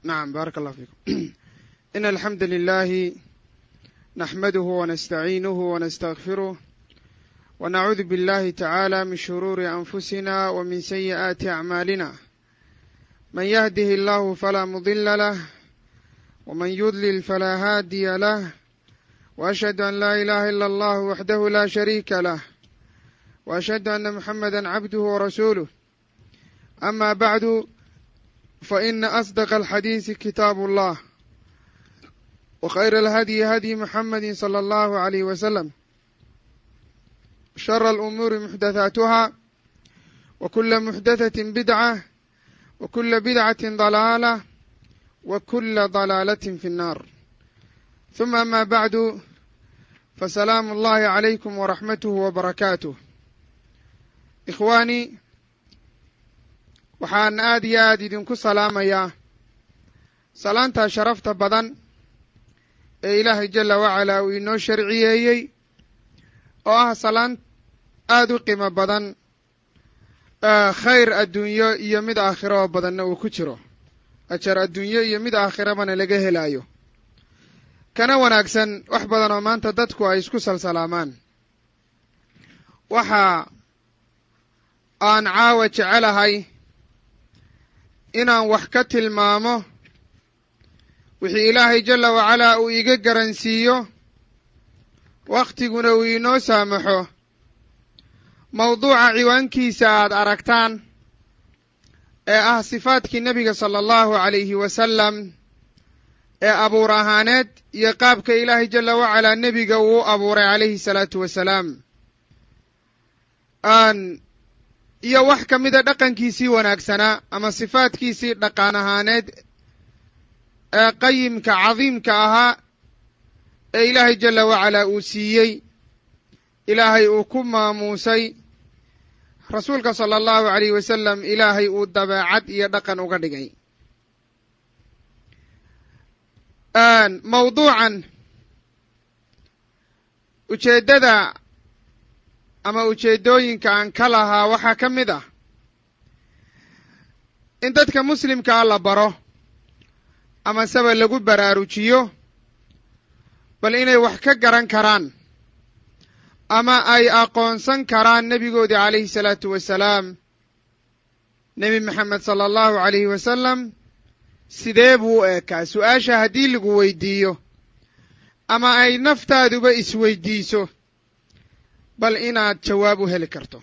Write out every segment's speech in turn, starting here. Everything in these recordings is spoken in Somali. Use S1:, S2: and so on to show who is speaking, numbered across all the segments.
S1: نعم بارك الله فيكم إن الحمد لله نحمده ونستعينه ونستغفره ونعوذ بالله تعالى من شرور أنفسنا ومن سيئات أعمالنا من يهده الله فلا مضل له ومن يضلل فلا هادي له وأشهد أن لا إله إلا الله وحده لا شريك له وأشهد أن محمدا عبده ورسوله أما بعد فإن أصدق الحديث كتاب الله وخير الهدي هدي محمد صلى الله عليه وسلم شر الأمور محدثاتها وكل محدثة بدعة وكل بدعة ضلالة وكل ضلالة في النار ثم أما بعد فسلام الله عليكم ورحمته وبركاته إخواني waxaan aad iyo aad idinku salaamayaa salaantaa sharafta badan ee ilaahay jalla wacalaa uu inoo sharciyeeyey oo ah salaan aad u qiimo badan khayr adduunyo iyo mid aakhiro oo badanna uu ku jiro ajar adduunyo iyo mid aakhirabana laga helaayo kana wanaagsan wax badan oo maanta dadku ay isku salsalaamaan waxa aan caawa jecelahay inaan wax ka tilmaamo wixii ilaahay jalla wacalaa uu iga garansiiyo wakhtiguna uu inoo saamaxo mawduuca ciwaankiisa aad aragtaan ee ah sifaadkii nebiga sala allahu calayhi wasalam ee abuur ahaaneed iyo qaabka ilaahay jalla wacalaa nebiga uu u abuuray calayhi salaatu wasalaam iyo wax ka mida dhaqankiisii wanaagsanaa ama sifaadkiisii dhaqan ahaaneed ee qayimka cadiimka ahaa ee ilaahay jalla wacalaa uu siiyey ilaahay uu ku maamuusay rasuulka sala allahu alayh wasalam ilaahay uu dabeecad iyo dhaqan uga dhigay mawduucan ujeeddada ama ujeeddooyinka aan ka lahaa waxaa ka mid ah in dadka muslimkaa la baro ama seba lagu baraarujiyo bal inay wax ka garan karaan ama ay aqoonsan karaan nebigoodii calayhi salaatu wasalaam nebi maxamed sala allahu alayhi wasalam sidee buu u eekaa su-aasha haddii lagu weydiiyo ama ay naftaaduba isweydiiso bal inaad jawaab u heli karto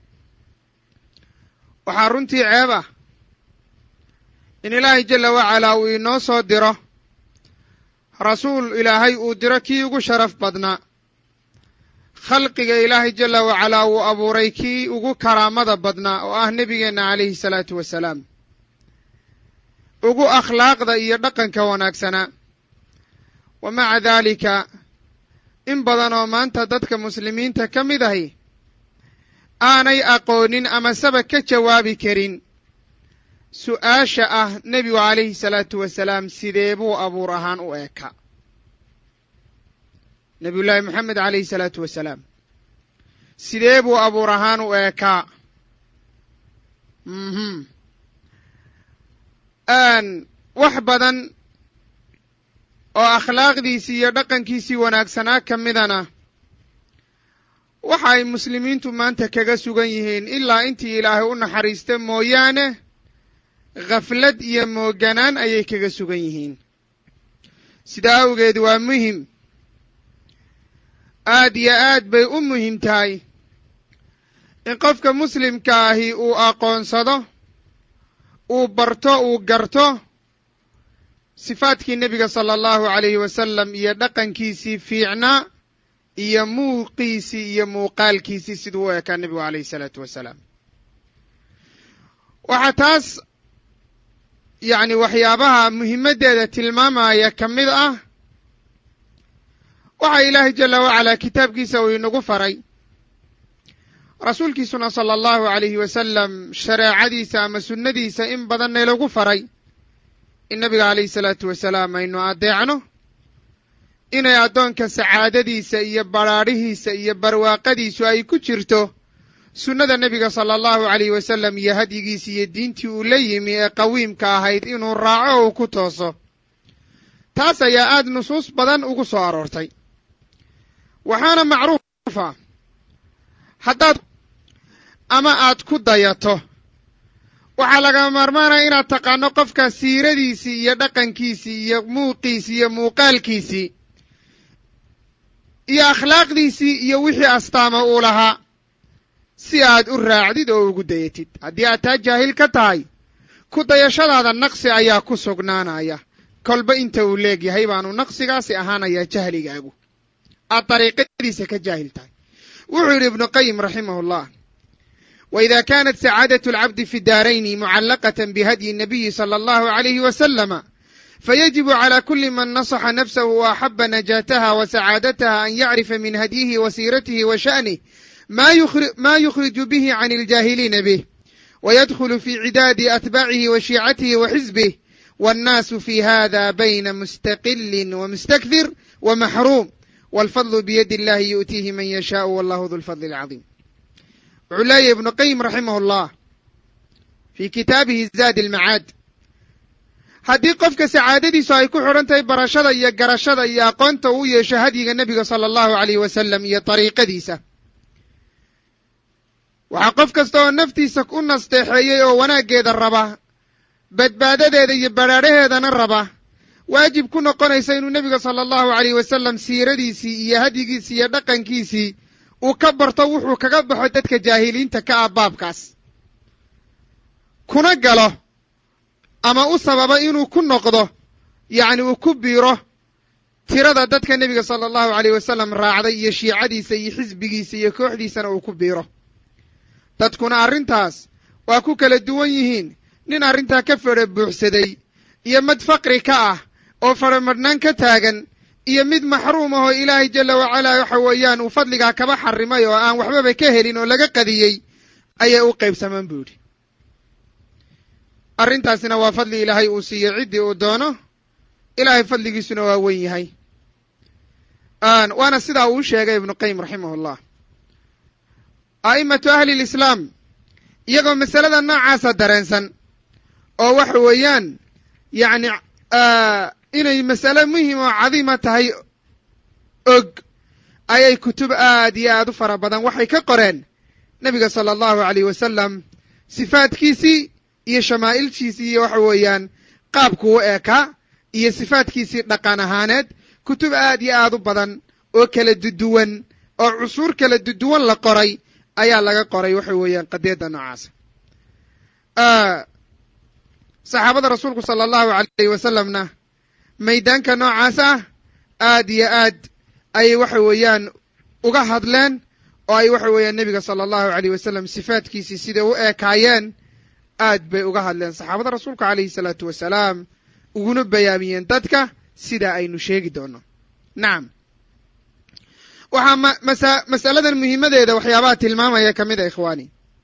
S1: waxaa runtii ceeb ah in ilaahay jalla wacalaa uu inoo soo diro rasuul ilaahay uu diro kii ugu sharaf badnaa khalqiga ilaahay jalla wacalaa uu abuuray kii ugu karaamada badnaa oo ah nebigeenna calayhi salaatu wasalaam ugu akhlaaqda iyo dhaqanka wanaagsanaa wa maca daalika in badan oo maanta dadka muslimiinta ka mid ahi aanay aqoonin ama saba ka jawaabi karin su'aasha ah nebigu calayhi salaatu wasalaam sidee buu abuur ahaan u eeka nebiyullaahi moxamed calayhi salaatu wasalaam sidee buu abuur ahaan u eekaa wax badan oo akhlaaqdiisii iyo dhaqankiisii wanaagsanaa ka midana waxa ay muslimiintu maanta kaga sugan yihiin ilaa intii ilaahay u naxariista mooyaane khaflad iyo mooganaan ayay kaga sugan yihiin sidaa awgeed waa muhim aad iyo aad bay u muhim tahay in qofka muslimka ahi uu aqoonsado uu barto uu garto sifaadkii nebiga sala allahu calayhi wasalam iyo dhaqankiisii fiicnaa iyo muuqiisii iyo muuqaalkiisii siduu u ekaa nebigu calayhi salaatu wasalaam waxaa taas yacni waxyaabaha muhimaddeeda tilmaamaya ka mid ah waxaa ilaahay jalla wacalaa kitaabkiisa uu inagu faray rasuulkiisuna sala allahu calayhi wasalam shareecadiisa ama sunnadiisa in badanna lagu faray in nabiga calayhi salaatu wasalaam aynu addeecno inay addoonka sacaadadiisa iyo badrhaadhihiisa iyo barwaaqadiisu ay ku jirto sunnada nebiga sala allahu alayh wasalam iyo hadyigiisi iyo diintii uu la yimi ee qawiimka ahayd inuu raaco oo uu ku tooso taas ayaa aad nusuus badan ugu soo aroortay waxaana macruufa haddaad ama aad ku dayato waxaa laga maarmaanaya inaad taqaano qofka siiradiisii iyo dhaqankiisii iyo muuqiisii iyo muuqaalkiisii iyo akhlaaqdiisii iyo wixii astaama uu lahaa si aad u raacdid oo ugu dayatid haddii aad taa jaahil ka tahay ku dayashadaada naqsi ayaa ku sugnaanaya kolba inta uu leegyahay baanu naqsigaasi ahaanayaa jahligaagu aad dariiqadiisa ka jaahil tahay wuxuu yidhi ibnu qayim raximahu llah وإذا كانت سعادة العبد في الدارين معلقة بهدي النبي صلى الله عليه وسلم فيجب على كل من نصح نفسه وأحب نجاتها وسعادتها أن يعرف من هديه وسيرته وشأنه ما يخرج, ما يخرج به عن الجاهلين به ويدخل في عداد أتباعه وشيعته وحزبه والناس في هذا بين مستقل ومستكثر ومحروم والفضل بيد الله يؤتيه من يشاء والله ذو الفضل العظيم wuxuu leeyahy ibnu qayim raximah llah fii kitaabihi zaadi almacaad haddii qofka sacaadadiisu ay ku xidhan tahay barashada iyo garashada iyo aqoonta uu yeesho hadyiga nebiga sala allahu alayh wasalam iyo dariiqadiisa waxaa qof kasta oo naftiisa u nasteexeeyey oo wanaaggeeda raba badbaadadeeda iyo badhaadhaheedana raba waajib ku noqonaysa inuu nebiga sala allahu alayh wasalam siiradiisii iyo hadyigiisii iyo dhaqankiisii uu ka barto wuxuu kaga baxo dadka jaahiliinta ka ah baabkaas kuna galo ama u sababa inuu ku noqdo yacni uu ku biiro tirada dadka nebiga sala allahu alayh wasalam raacday iyo shiicadiisa iyo xisbigiisa iyo kooxdiisana uu ku biiro dadkuna arrintaas waa ku kala duwan yihiin nin arrintaa ka fedha buuxsaday iyo mid faqri ka ah oo fadhamadhnaan ka taagan iyo mid maxruum ahoo ilaahay jalla wacalaa waxa weeyaan uu fadligaa kaba xarimay oo aan waxbaba ka helin oo laga qadiyey ayay u qaybsamaan buu yidhi arrintaasina waa fadli ilaahay uu siiyo ciddii uu doono ilaahay fadligiisuna waa wen yahay waana sidaa uu sheegay ibnu qayim raximah llah a'imatu ahli lislaam iyagoo masalada noocaasa dareensan oo waxa weeyaan yacni inay masale muhim oo cadiima tahay og ayay kutub aad iyo aad u fara badan waxay ka qoreen nebiga sala allahu alayh wasalam sifaadkiisii iyo shamaa'ilkiisii iyo waxa weeyaan qaabku u eekaa iyo sifaadkiisii dhaqan ahaaneed kutub aad iyo aad u badan oo kala duduwan oo cusuur kala duduwan la qoray ayaa laga qoray waxa weeyaan qadiyadda noocaasa saxaabada rasuulku sala allahu alayh wasalamna maydaanka noocaas ah aad iyo aad ayay waxa weeyaan uga hadleen oo ay waxa weeyaan nebiga sala allahu alayh wasalam sifaadkiisii siday u eekaayeen aad bay uga hadleen saxaabada rasuulka calayhi salaatu wasalaam uguna bayaamiyeen dadka sidaa aynu sheegi doono nacam waxaa masa masaladan muhiimadeeda waxyaabaha tilmaamaya ka mid a ikhwaani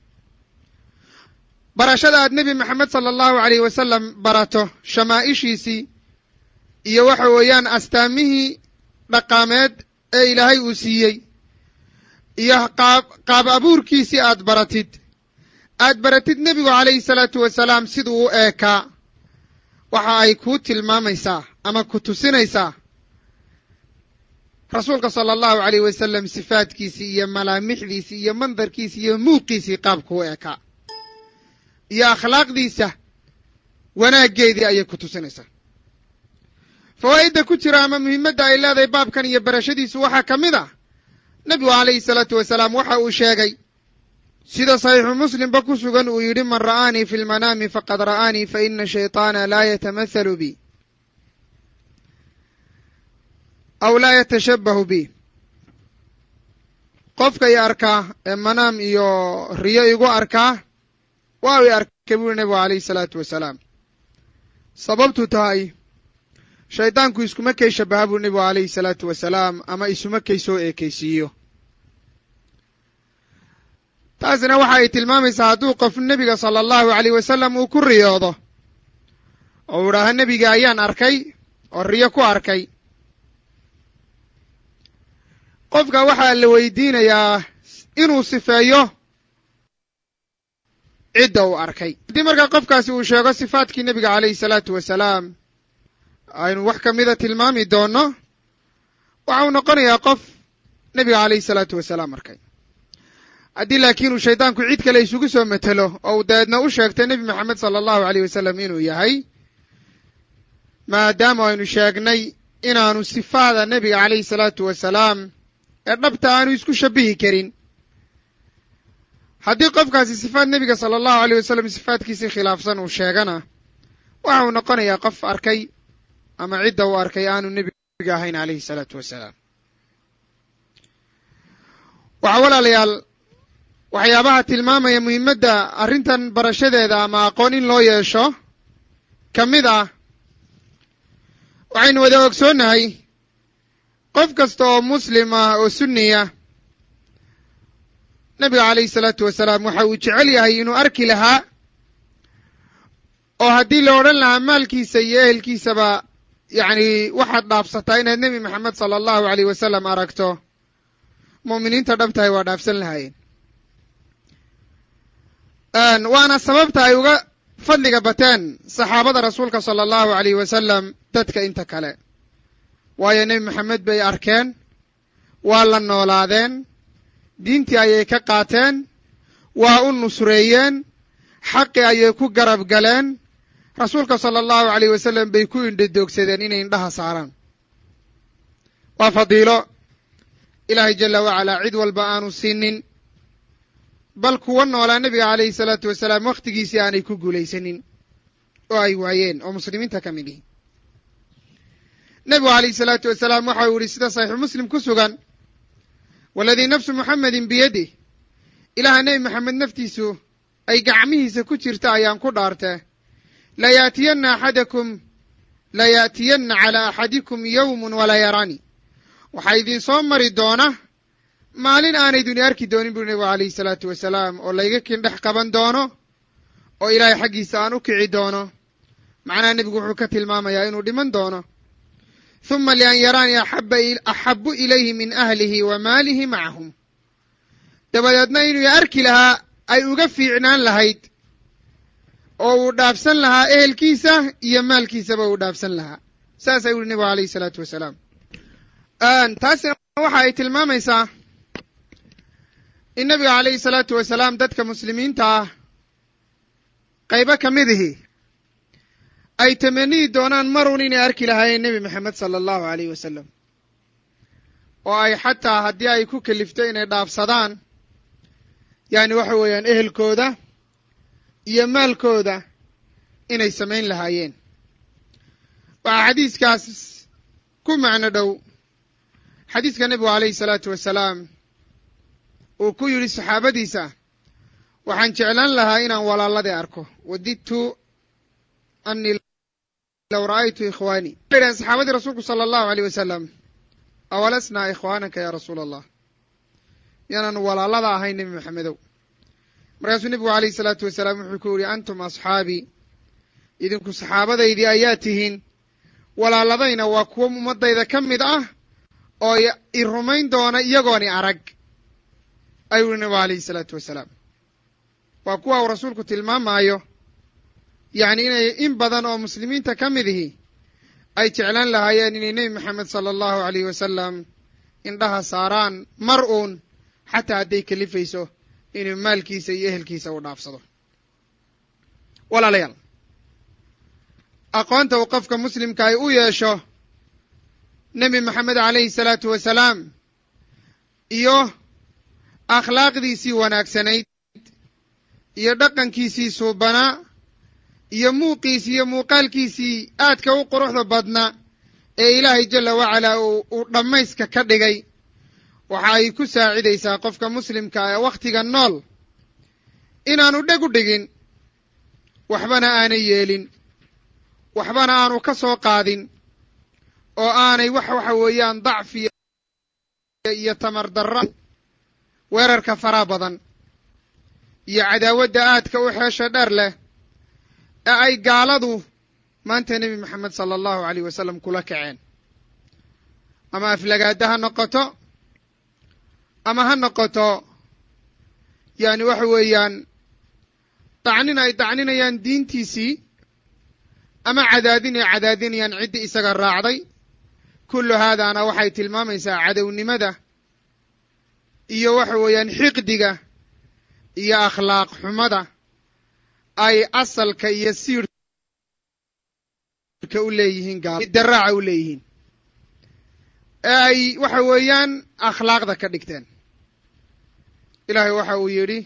S1: barashada aad nebi maxamed sala allahu alayh wasalam barato shamaa'ishiisii iyo waxa weeyaan astaamihii dhaqaameed ee ilaahay uu siiyey iyo qaab qaab abuurkiisii aad baratid aad baratid nebigu calayhi salaatu wasalaam siduu u eekaa waxa ay kuu tilmaamaysaa ama ku tusinaysaa rasuulka sala allahu alayh wasalam sifaadkiisii iyo malaamixdiisii iyo mandarkiisii iyo muuqiisii qaabku u eekaa iyo akhlaaqdiisa wanaaggeedii ayay ku tusinaysaa fawaa'idda ku jira ama muhiimadda ay leedahay baabkan iyo barashadiisu waxaa ka mid ah nebigu calayhi salaatu wasalaam waxa uu sheegay sida saxiixu muslimba ku sugan uu yidhi man ra'aanii fi lmanaami faqad ra'aanii fa ina shayطaana laa yatamathalu bi aw laa yatashabbahu bi qofka i arkaa ee manaam iyo riyo igu arkaa waa i arkay buu yihi nebigu calayhi salaatu wasalaam sababtu tahay shaydaanku iskuma kay shabaha buu nebigu calayhi salaatu wasalaam ama isuma kay soo eekaysiiyo taasina waxa ay tilmaamaysaa hadduu qof nebiga sala allahu alayh wasalam uu ku riyoodo oo u idhaaha nebiga ayaan arkay oo riyo ku arkay qofka waxaa la weydiinayaa inuu sifeeyo cidda uu arkay haddii markaa qofkaasi uu sheego sifaadkii nebiga calayhi salaatu wasalaam aynu wax ka mida tilmaami doonno waxa uu noqonayaa qof nebiga calayhi salaatu wasalaam arkay haddii laakiin uu shaydaanku cid kale isugu soo matelo oo uu dabeedna u sheegtay nebi maxamed sala allahu aleyh wasalam inuu yahay maadaama aynu sheegnay inaanu sifaada nebiga calayhi salaatu wasalaam ee dhabta aanu isku shabihi karin haddii qofkaasi sifaad nebiga sala allahu aleyh wasalam sifaadkiisii khilaafsan uu sheegana waxa uu noqonayaa qof arkay ama cidda uu arkay aanu nebiga ahayn calayhi salaatu wasalaam waxaa walaalayaal waxyaabaha tilmaamaya muhiimadda arrintan barashadeeda ama aqoon in loo yeesho ka mid ah waxaynu wada ogsoonnahay qof kasta oo muslim ah oo sunniya nebiga calayhi salaatu wasalaam waxa uu jecel yahay inuu arki lahaa oo haddii la odhan lahaa maalkiisa iyo ehelkiisaba yacni waxaad dhaafsataa inaad nebi maxamed sala allahu aleyh wasalam aragto mu'miniinta dhabtahay waa dhaafsan lahaayeen waana sababta ay uga fadliga bateen saxaabada rasuulka sala allahu aleyh wasalam dadka inta kale waayo nebi maxamed bay arkeen waa la noolaadeen diintii ayay ka qaateen waa u nusreeyeen xaqi ayay ku garab galeen rasuulka sala allahu aleyh wasalam bay ku indhadoogsadeen inay indhaha saaraan waa fadiilo ilaahay jala wacalaa cid walba aanu siinin bal kuwa noolaa nebiga calayhi salaatu wasalaam wakhtigiisii aanay ku guulaysanin oo ay waayeen oo muslimiinta ka mid ihi nebigu calayhi salaatu wasalaam waxa uu yihi sida saxiixu muslim ku sugan waladii nafsu muxamedin biyadih ilaaha nebi maxamed naftiisu ay gacmihiisa ku jirta ayaan ku dhaartee layaatiyanna axadakum layaatiyanna calaa axadikum yowmun walaa yarani waxaa idin soo mari doona maalin aanayduni arki doonin buri nebigu calayhi salaatu wasalaam oo layga kindhex qaban doono oo ilaahay xaggiisa aan u kici doono macnaha nebigu wuxuu ka tilmaamayaa inuu dhiman doono huma lian yaraanii axabu ilayhi min ahlihi wa maalihi macahum dabadeedna inuu arki lahaa ay uga fiicnaan lahayd oo uu dhaafsan lahaa ehelkiisa iyo maalkiisaba uu dhaafsan lahaa saas ayuu uhi nebigu alayhi salaatu wasalaam taasina waxa ay tilmaamaysaa in nebiga calayhi salaatu wasalaam dadka muslimiinta ah qaybo ka mid ihi ay tamaniyi doonaan marun inay arki lahaayeen nebi maxamed sala allahu aleyh wasalam oo ay xataa haddii ay ku kelifto inay dhaafsadaan yani waxa weeyaan ehelkooda iyo maalkooda inay samayn lahaayeen waxaa xadiiskaas ku macno dhow xadiiska nebigu calayhi salaatu wasalaam uu ku yidhi saxaabadiisa waxaan jeclaan lahaa inaan walaaladii arko wadidtu anii low ra'aytu ikhwaanii waxay dhahen saxaabadii rasuulku sala allahu aleyh wasalam awalasnaa ikhwaanaka ya rasuula allah miyaanaanu walaalada ahayn nebi maxamedow markaasuu nebigu calayhi salaatu wasalaam wuxuu ku yidhi antum asxaabii idinku saxaabadaydii ayaa tihiin walaaladayna waa kuwo ummaddayda ka mid ah oo i rumayn doona iyagooni arag ayuu yihi nebigu calayhi salaatu wasalaam waa kuwa uu rasuulku tilmaamaayo yacni inay in badan oo muslimiinta ka mid ihi ay jeclaan lahaayeen inay nebi maxamed sala allahu aleyh wasalam indhaha saaraan mar uun xataa hadday kelifayso inuu maalkiisa iyo ehelkiisa u dhaafsado walaalayaal aqoonta uu qofka muslimka ay u yeesho nebi maxamed calayhi salaatu wasalaam iyo akhlaaqdiisii wanaagsanayd iyo dhaqankiisii suubanaa iyo muuqiisii iyo muuqaalkiisii aadka u quruxda badnaa ee ilaahay jalla wacalaa uu dhammayska ka dhigay waxa ay ku saacidaysaa qofka muslimka ee wakhtiga nool inaanu dheg u dhigin waxbana aanay yeelin waxbana aanu ka soo qaadin oo aanay wax waxa weeyaan dacfi iyo tamar darra weerarka faraa badan iyo cadaawadda aadka u xeesha dheer leh ee ay gaaladu maanta nebi maxamed sala allahu aleyh wasalam kula kaceen ama aflagaada ha noqoto ama ha noqoto yani waxa weeyaan dacnin ay dacninayaan diintiisii ama cadaadin ay cadaadinayaan ciddii isaga raacday kullu haadaana waxay tilmaamaysaa cadownimada iyo waxa weeyaan xiqdiga iyo akhlaaq xumada ay asalka iyo siirka u leeyihiin gadaraaca u leeyihiin ee ay waxa weeyaan akhlaaqda ka dhigteen ilaahay waxa uu yidhi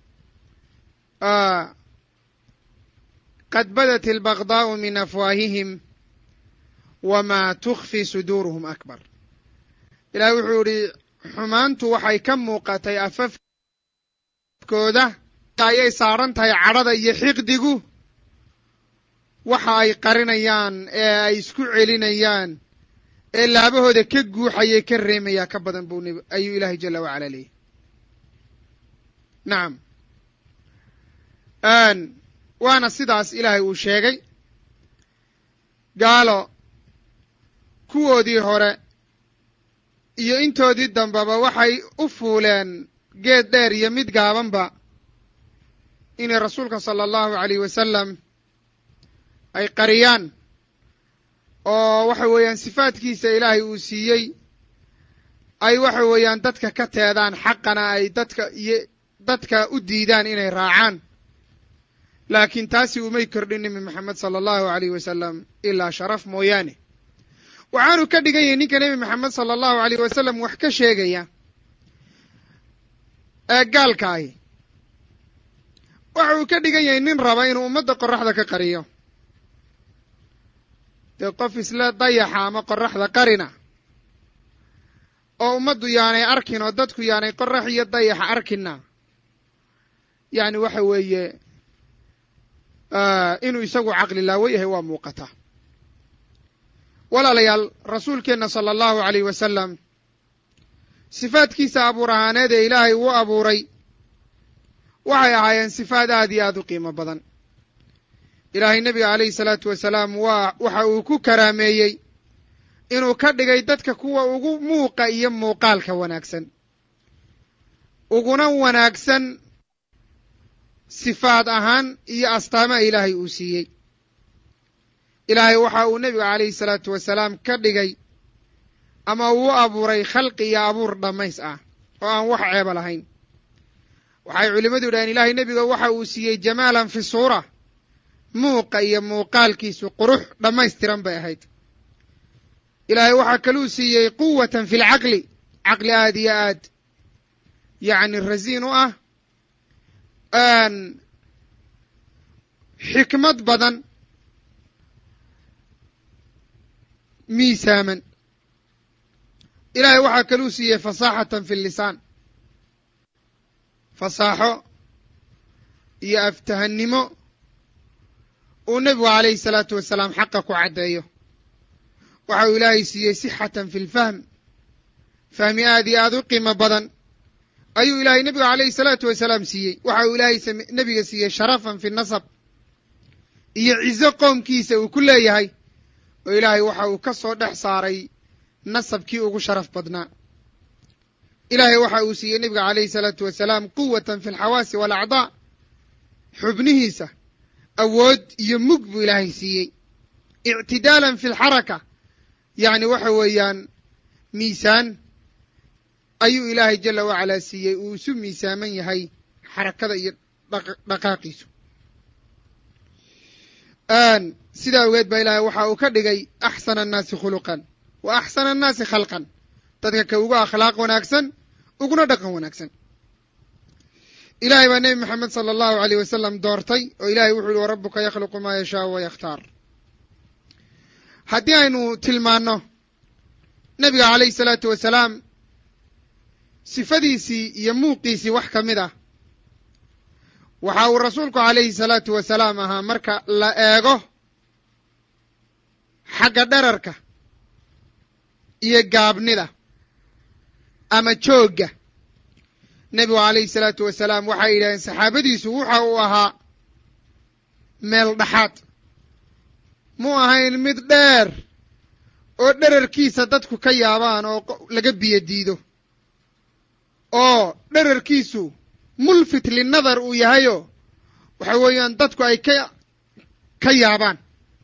S1: qad badat albagdaa'u min afwaahihim wamaa tukfi suduuruhum akbar ilahay wuxuu yidhi xumaantu waxay ka muuqatay afafkooda ayay saaran tahay cadhada iyo xiqdigu waxa ay qarinayaan ee ay isku celinayaan ee laabahooda ka guuxayay ka reemayaa ka badan buu ayuu ilaahay jala wacala leeyahy nacam waana sidaas ilaahay uu sheegay gaalo kuwoodii hore iyo intoodii dambeba waxay u fuuleen geed dheer iyo mid gaabanba inay rasuulka sala allahu alayh wasalam ay qariyaan oo waxa weeyaan sifaadkiisa ilaahay uu siiyey ay waxa weeyaan dadka ka teedaan xaqana ay dadka iyo dadka u diidaan inay raacaan laakiin taasi umay kordhin nebi maxamed sala allahu alayh wasalam ilaa sharaf mooyaane waxaanu ka dhigan yahay ninka nebi maxamed sala allahu alayh wasalam wax ka sheegaya ee gaalka ahi waxa uu ka dhigan yahay nin raba inuu ummadda qoraxda ka qariyo dee qof isla dayaxa ama qoraxda qarina oo ummaddu yaanay arkin oo dadku yaanay qorax iyo dayaxa arkina yacni waxa weeye inuu isagu caqli laawo yahay waa muuqataa walaalayaal rasuulkeenna sala allahu alayh wasalam sifaadkiisa abuur ahaaneed ee ilaahay uu abuuray waxay ahaayeen sifaad aad iyo aad u qiimo badan ilaahay nebiga calayhi salaatu wasalaam waa waxa uu ku karaameeyey inuu ka dhigay dadka kuwa ugu muuqa iyo muuqaalka wanaagsan uguna wanaagsan sifaad ahaan iyo astaamaha ilaahay uu siiyey ilaahay waxa uu nebiga calayhi salaatu wasalaam ka dhigay ama uu abuuray khalqi iyo abuur dhammays ah oo aan wax ceeba lahayn waxay culimmadu yidhaheen ilaahay nebiga waxa uu siiyey jamaalan fi suura muuqa iyo muuqaalkiisu qurux dhammaystiran bay ahayd ilaahay waxaa kaluu siiyey quwatan fi lcaqli caqli aad iyo aad yacni rasiin u ah xikmad badan miisaaman ilaahay waxaa kaluu siiyey fasaaxatan fi lisaan fasaaxo iyo aftahannimo uu nebigu calayhi salaatu wasalaam xaqa ku caddeeyo waxa uu ilaahay siiyey sixatan fi lfahm fahmi aad iyo aad u qiimo badan ayuu ilaahay nebiga calayhi salaatu wasalaam siiyey waxa uu ilaahay nebiga siiyey sharafan fi nasab iyo cizo qoomkiisa uu ku leeyahay oo ilaahay waxa uu ka soo dhex saaray nasabkii ugu sharaf badnaa ilaahay waxa uu siiyey nebiga calayhi salaatu wasalaam quwatan fi alxawaasi waalacdaa xubnihiisa awood iyo mug buu ilaahay siiyey ictidaalan fi alxaraka yacni waxa weeyaan miisaan ayuu ilaahay jala wacalaa siiyey uu isu miisaaman yahay xarakada iyo dhaqaaqiisu sidaa ogeed baa ilaahay waxa uu ka dhigay axsana annaasi khuluqan wa axsana annaasi khalqan dadka ka ugu akhlaaq wanaagsan uguna dhaqan wanaagsan ilaahay baa nebi maxamed sala allahu aleyh wasalam doortay oo ilahay wuxuu yihi warabuka yakhluqu maa yashaau wa yakhtaar haddii aynu tilmaanno nebiga calayhi salaatu wasalaam sifadiisii iyo muuqiisii wax ka mid ah waxa uu rasuulku calayhi salaatu wasalaam ahaa marka la eego xagga dherarka iyo gaabnida ama joogga nebigu calayhi salaatu wasalaam waxay yidhahdeen saxaabadiisu waxa uu ahaa meel dhaxaad mu ahayn mid dheer oo dherarkiisa dadku ka yaabaan oo laga biyo diido oo dherarkiisu mulfit linnadar uu yahayo waxa weeyaan dadku ay ka ka yaabaan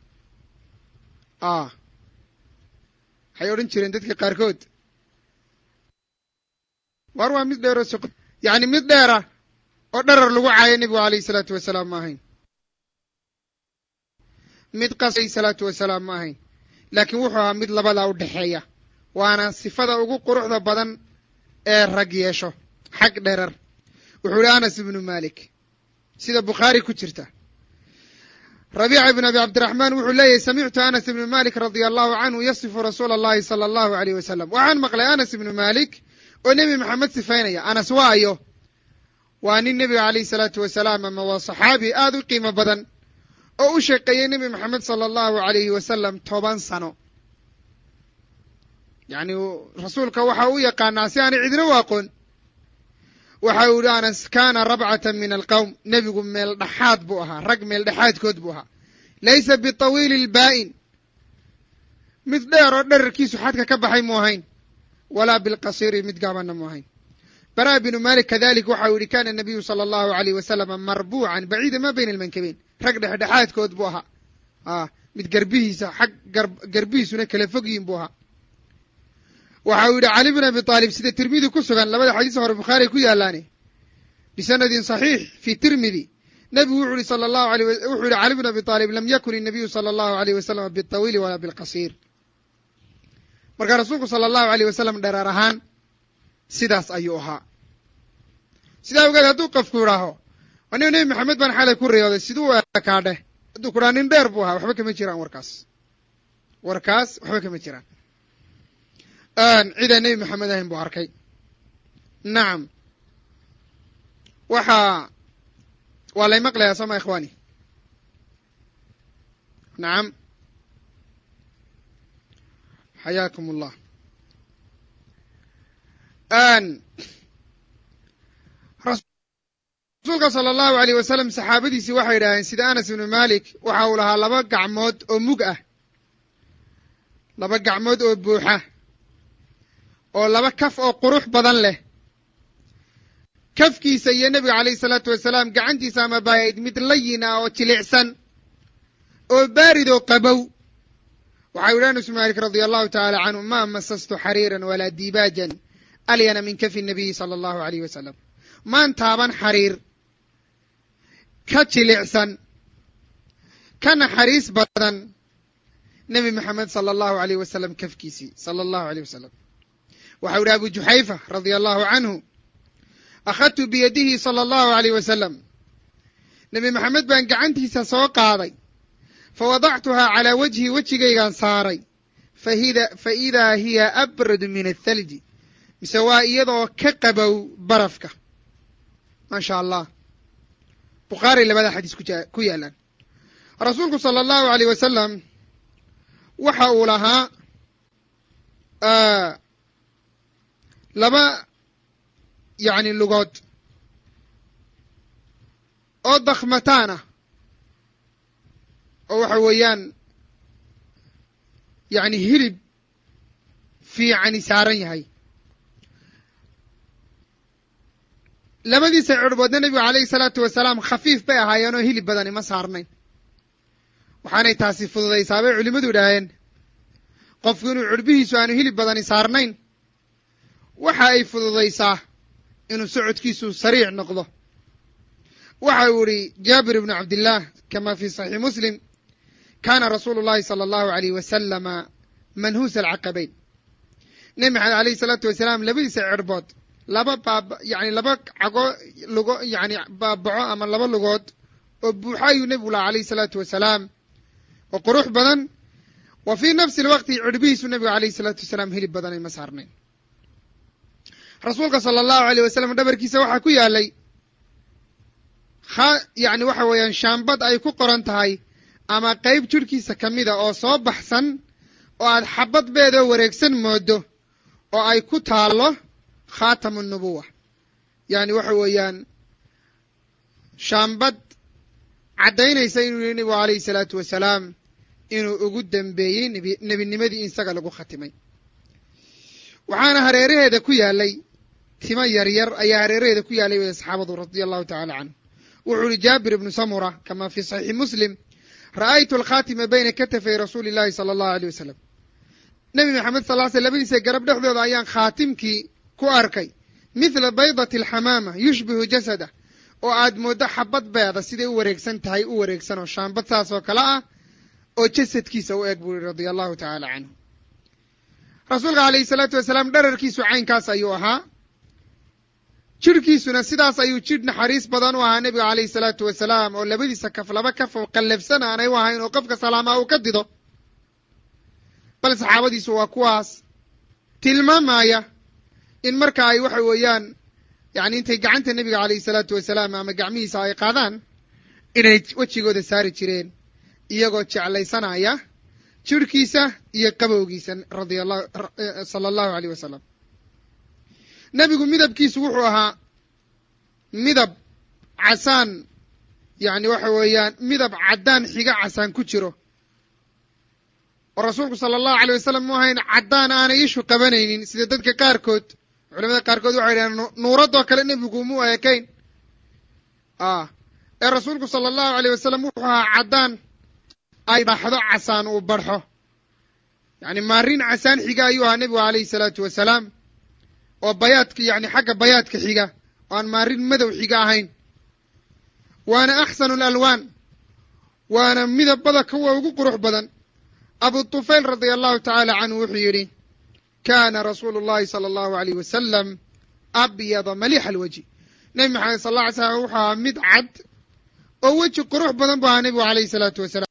S1: a waxay odhan jireen dadka qaarkood war waa mid dheero soq yacni mid dheera oo dharar lagu caayo nebigu alayhi salaatu wasalaam ma ahayn mid qas alayhi salaatu wasalaam ma ahayn laakiin wuxuu ahaa mid labadaa u dhexeeya waana sifada ugu quruxda badan ee rag yeesho xag dherar wuxuu ihi anas ibnu malik sida bukhaari ku jirta rabiica ibn abi cabdiraxmaan wuxuu leeyahy samictu anas ibnu malik radia allahu canhu yasifu rasuula allahi sala allahu aleyh wasalam waxaan maqlay anas ibnu malik oo nebi maxamed sifaynaya anas waayo waa nin nebiga alayhi salaatu wasalaam ama waa saxaabi aad u qiimo badan oo u shaqeeyey nebi maxamed sala allahu alayhi wasalam toban sano yacni rasuulka waxa u yaqaanaa si aanay cidina u aqoon waxa uu yihi anas kaana rabcatan min alqowm nebigu meel dhexaad buu ahaa rag meel dhexaadkood buu ahaa laysa bitawiili lbaa'in mid dheer oo dherarkiisu xadka ka baxay mu ahayn walaa bilqasiiri mid gaabanna mu ahayn bara binu malik kadalik waxa uu yihi kana nabiyu sala allahu alayh wasalama marbuucan baciida ma bayna almankabeyn rag dhexdhexaadkood buu ahaa a mid garbihiisa xag garbihiisuna kala fog yihin buu ahaa waxa uu yihi cali bn abi aalib sida tirmidi ku sugan labada xadiis hore bukhaari ku yaalaane bisanadin saxiix fi tirmidi nebigu wuxu yihi sala allahu alay wuxuu yihi cali bn abi aalib lam yakun inabiyu sala allahu alayh wasalam bitawiili walaa bilqasiir marka rasuulku sala allahu aleyh wasalam dhereer ahaan sidaas ayuu ahaa sidaa ogeed hadduu qofku idhaaho aniga nebi maxamed baan xalay ku riyooday siduu ekaadheh hadduu ku dhaha nin dheer buu ahaa waxba kama jiraan warkaas warkaas waxba kama jiraan cidaan nebi maxamed ahayn buu arkay nacam waxaa waa lay maqlayaa sooma ikhwaani nacam xayaakum allah rasuulka sala allahu aleyh wasalam saxaabadiisii waxay yidhaaheen sida anas ibnu malik waxa uu lahaa laba gacmood oo mug ah laba gacmood oo buuxa oo laba kaf oo qurux badan leh kafkiisa iyo nebiga calayhi salaatu wasalaam gacantiisa ama baayayd mid layin ah oo jilicsan oo baarid oo qabow waxau yidhi anas ibnu malik radia allahu tacaala canhu ma masastu xariiran walaa dibaajan alyana min kafi nabiyi sala allahu aleyh wasalam maan taaban xariir ka jilicsan ka naxariis badan nebi maxamed sala allahu aleyh wasalam kafkiisii sala allahu aleyh wasalam waxau yihi abu juxayfa radia allahu canhu akhadtu biyadihi sala allahu aleyh wasalam nebi maxamed baan gacantiisa soo qaaday fa wadactuhaa calaa wajhi wejigaygaan saaray fa idaa hiya abradu min athalji mise waa iyadoo ka qabow barafka maasha allah bukhaari labada xadiis ku yaalaan rasuulku sala allahu aleyh wasalam waxa uu lahaa laba yacni lugood oo dakhmataan ah oo waxa weeyaan yacni hilib fiicani saaran yahay labadiisa cirhboodna nebigu calayhi salaatu wasalaam khafiif bay ahaayeen oo hilib badani ma saarnayn waxaanay taasi fududaysaa bay culimmadu idhaaheen qofku inuu cirhbihiisu aanu hilib badani saarnayn waxa ay fududaysaa inuu socodkiisu sariic noqdo waxa uu idhi jaabir ibnu cabdillaah kama fi saxiix muslim kaana rasuulu llahi sala allahu aleyh wasalama manhuusa alcaqabayn nebi maxamed alayhi salaatu wasalaam labadiisa cirhbood laba baab yani laba cago lugo yani baabaco ama laba lugood oo buuxa ayuu nebigu laha alayhi salaatu wasalaam oo qurux badan wa fii nafsi lwaqti cirhbihiisu nebigu alayhi salaatu wasalaam hilib badanay ma saarnayn rasuulka sala allahu aleyh wasalam dhabarkiisa waxaa ku yaalay ha yani waxa weeyaan shaambad ay ku qoran tahay ama qeyb jidhkiisa ka mida oo soo baxsan oo aad xabad beedoo wareegsan moodo oo ay ku taallo khaatamu nubuwa yani waxa weeyaan shaambad caddaynaysa inuu yihi nebigu alayhi salaatu wasalaam inuu ugu dembeeyey nebi nebinimadii in isaga lagu khatimay waxaana hareeraheeda ku yaalay timo yaryar ayaa hareeraheeda ku yaalay waya saxaabadu radia allahu tacala canhu wuxuu ihi jaabir ibnu samura kama fi saxiixi muslim ra'aytu alkhaatima bayna katafay rasuuli illahi sala allahu aleyh wasalam nebi maxamed sal ly sl labadiisa garab dhexdooda ayaan khaatimkii ku arkay mithla baydati alxamaama yushbihu jasada oo aad mooddo xabad beeda siday u wareegsan tahay u wareegsan oo shaambad saas oo kale ah oo jasadkiisa u eg buu yihi radia allahu tacaala canhu rasuulka alayhi salaatu wasalaam dherarkiisu caynkaas ayuu ahaa jidhkiisuna sidaas ayuu jidh naxariis badan u ahaa nebiga calayhi salaatu wasalaam oo labadiisa kaf laba kaf oo qallafsan aanay u ahayn oo qofka salaamaa uu ka dido bal saxaabadiisu waa kuwaas tilmaamaya in marka ay waxa weeyaan yacni intay gacanta nebiga calayhi salaatu wasalaam ama gacmihiisa ay qaadaan inay wejigooda saari jireen iyagoo jeclaysanaya jidhkiisa iyo qabowgiisa radia allahu sala allahu aleyh wasalam nebigu midabkiisu wuxuu ahaa midab casaan yacni waxa weeyaan midab caddaan xiga casaan ku jiro oo rasuulku sala allahu aleyh wasalam mu ahayn caddaan aanay ishu qabanaynin sida dadka qaarkood culamada qaarkood waxay yidhahdeen nuuradoo kale nebigu mu ekayn ah ee rasuulku sala allahu aleyh wasalam wuxuu ahaa caddaan ay dhaxdo casaan uu barxo yacni maarin casaan xiga ayuu ahaa nebigu alayhi salaatu wasalaam oo bayaadka yacni xagga bayaadka xiga oo aan maarin madow xiga ahayn waana axsanu alalwaan waana midabada kuwa ugu qurux badan abu tufayl radia allahu tacaala canhu wuxuu yidhi kana rasuulu llahi sala allahu aleyh wasalam abyada malixa alwejhi nebi maxamed sal alla alay slam wuxuu ahaa mid cad oo weji qurux badan bu ahaa nebigu alayhi salaatu wasalaam